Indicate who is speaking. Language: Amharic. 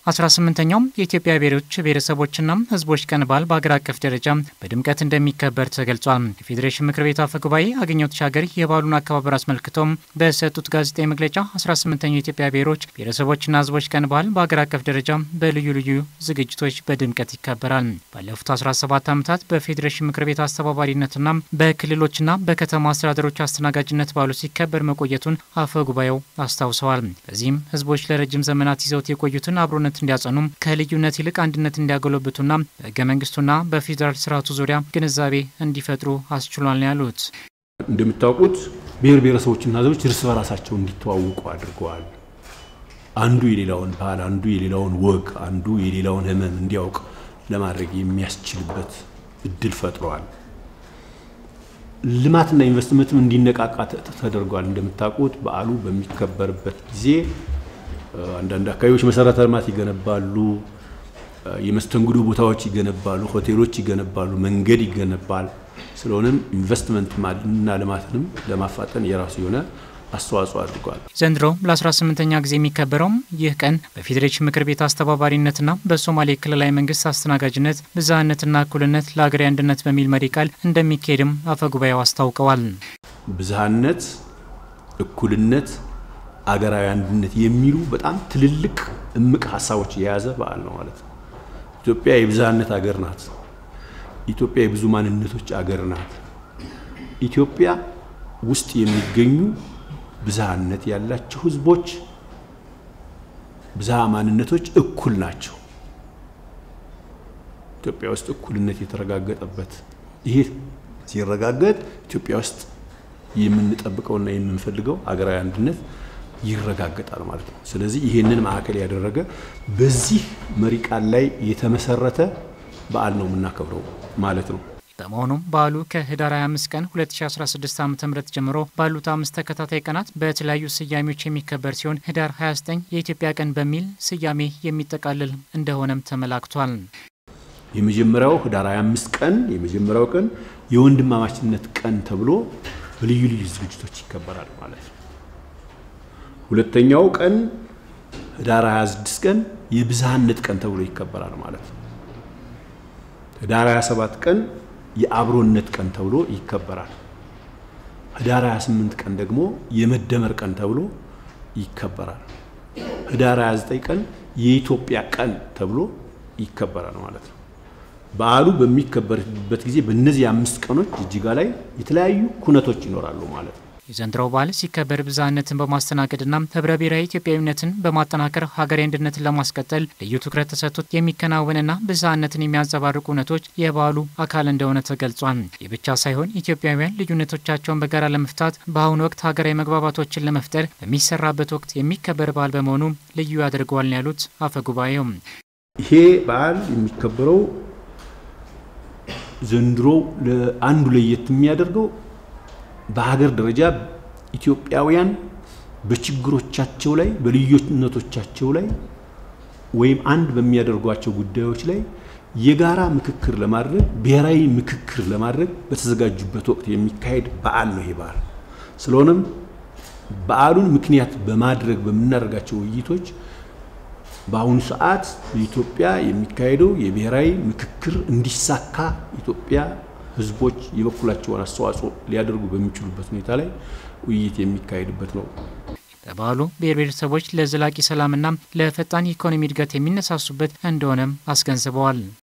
Speaker 1: 18ኛው የኢትዮጵያ ብሔሮች ብሔረሰቦችና ሕዝቦች ቀን በዓል በአገር አቀፍ ደረጃ በድምቀት እንደሚከበር ተገልጿል። የፌዴሬሽን ምክር ቤት አፈ ጉባኤ አገኘሁ ተሻገር የበዓሉን አከባበር አስመልክቶም በሰጡት ጋዜጣዊ መግለጫ 18ኛው የኢትዮጵያ ብሔሮች ብሔረሰቦችና ሕዝቦች ቀን በዓል በአገር አቀፍ ደረጃ በልዩ ልዩ ዝግጅቶች በድምቀት ይከበራል። ባለፉት 17 ዓመታት በፌዴሬሽን ምክር ቤት አስተባባሪነትና በክልሎችና በከተማ አስተዳደሮች አስተናጋጅነት በዓሉ ሲከበር መቆየቱን አፈ ጉባኤው አስታውሰዋል። በዚህም ሕዝቦች ለረጅም ዘመናት ይዘውት የቆዩትን አብሮነት እንዲያጸኑም ከልዩነት ይልቅ አንድነት እንዲያጎለብቱና በህገ መንግስቱና በፌዴራል ስርዓቱ ዙሪያ ግንዛቤ እንዲፈጥሩ አስችሏል ነው ያሉት።
Speaker 2: እንደምታውቁት ብሔር ብሔረሰቦችና ህዝቦች እርስ በራሳቸው እንዲተዋወቁ አድርገዋል። አንዱ የሌላውን ባህል፣ አንዱ የሌላውን ወግ፣ አንዱ የሌላውን ህመም እንዲያውቅ ለማድረግ የሚያስችልበት እድል ፈጥረዋል። ልማትና ኢንቨስትመንትም እንዲነቃቃ ተደርጓል። እንደምታውቁት በዓሉ በሚከበርበት ጊዜ አንዳንድ አካባቢዎች መሰረተ ልማት ይገነባሉ፣ የመስተንግዶ ቦታዎች ይገነባሉ፣ ሆቴሎች ይገነባሉ፣ መንገድ ይገነባል። ስለሆነም ኢንቨስትመንት እና ልማትንም ለማፋጠን የራሱ የሆነ አስተዋጽኦ አድርጓል።
Speaker 1: ዘንድሮ ለ18ኛ ጊዜ የሚከበረውም ይህ ቀን በፌዴሬሽን ምክር ቤት አስተባባሪነትና በሶማሌ ክልላዊ መንግስት አስተናጋጅነት ብዝሃነትና እኩልነት ለሀገራዊ አንድነት በሚል መሪ ቃል እንደሚካሄድም አፈጉባኤው አስታውቀዋል።
Speaker 2: ብዝሃነት፣ እኩልነት አገራዊ አንድነት የሚሉ በጣም ትልልቅ እምቅ ሀሳቦች የያዘ በዓል ነው ማለት ነው። ኢትዮጵያ የብዝሃነት አገር ናት። ኢትዮጵያ የብዙ ማንነቶች አገር ናት። ኢትዮጵያ ውስጥ የሚገኙ ብዝሃነት ያላቸው ህዝቦች፣ ብዝሃ ማንነቶች እኩል ናቸው። ኢትዮጵያ ውስጥ እኩልነት የተረጋገጠበት ይሄ ሲረጋገጥ ኢትዮጵያ ውስጥ የምንጠብቀውና የምንፈልገው አገራዊ አንድነት ይረጋገጣል ማለት ነው። ስለዚህ ይህንን ማዕከል ያደረገ በዚህ መሪ ቃል ላይ የተመሰረተ በዓል ነው የምናከብረው ማለት ነው።
Speaker 1: በመሆኑም በዓሉ ከህዳር 25 ቀን 2016 ዓ ም ጀምሮ ባሉት አምስት ተከታታይ ቀናት በተለያዩ ስያሜዎች የሚከበር ሲሆን ህዳር 29 የኢትዮጵያ ቀን በሚል ስያሜ የሚጠቃልል እንደሆነም ተመላክቷል።
Speaker 2: የመጀመሪያው ህዳር 25 ቀን የመጀመሪያው ቀን የወንድማማችነት ቀን ተብሎ በልዩ ልዩ ዝግጅቶች ይከበራል ማለት ነው። ሁለተኛው ቀን ህዳር 26 ቀን የብዝሃነት ቀን ተብሎ ይከበራል ማለት ነው። ህዳር 27 ቀን የአብሮነት ቀን ተብሎ ይከበራል። ህዳር 28 ቀን ደግሞ የመደመር ቀን ተብሎ ይከበራል። ህዳር 29 ቀን የኢትዮጵያ ቀን ተብሎ ይከበራል ማለት ነው። በዓሉ በሚከበርበት ጊዜ በእነዚህ አምስት ቀኖች ጅጅጋ ላይ የተለያዩ ኩነቶች ይኖራሉ ማለት ነው።
Speaker 1: የዘንድሮው በዓል ሲከበር ብዝሃነትን በማስተናገድና ህብረ ብሔራዊ ኢትዮጵያዊነትን በማጠናከር ሀገራዊ አንድነትን ለማስቀጠል ልዩ ትኩረት ተሰጥቶት የሚከናወንና ብዝሃነትን የሚያንጸባርቁ እውነቶች የበዓሉ አካል እንደሆነ ተገልጿል። ይህ ብቻ ሳይሆን ኢትዮጵያውያን ልዩነቶቻቸውን በጋራ ለመፍታት በአሁኑ ወቅት ሀገራዊ መግባባቶችን ለመፍጠር በሚሰራበት ወቅት የሚከበር በዓል በመሆኑ ልዩ ያደርገዋል ነው ያሉት አፈ ጉባኤው።
Speaker 2: ይሄ በዓል የሚከበረው ዘንድሮ አንዱ ለየት የሚያደርገው በሀገር ደረጃ ኢትዮጵያውያን በችግሮቻቸው ላይ በልዩነቶቻቸው ላይ ወይም አንድ በሚያደርጓቸው ጉዳዮች ላይ የጋራ ምክክር ለማድረግ ብሔራዊ ምክክር ለማድረግ በተዘጋጁበት ወቅት የሚካሄድ በዓል ነው ይሄ በዓል። ስለሆነም በዓሉን ምክንያት በማድረግ በምናደርጋቸው ውይይቶች በአሁኑ ሰዓት በኢትዮጵያ የሚካሄደው የብሔራዊ ምክክር እንዲሳካ ኢትዮጵያ ህዝቦች የበኩላቸውን አስተዋጽኦ ሊያደርጉ በሚችሉበት ሁኔታ ላይ ውይይት የሚካሄድበት ነው።
Speaker 1: በበዓሉ ብሔር ብሔረሰቦች ለዘላቂ ሰላምና ለፈጣን ኢኮኖሚ እድገት የሚነሳሱበት እንደሆነም አስገንዝበዋል።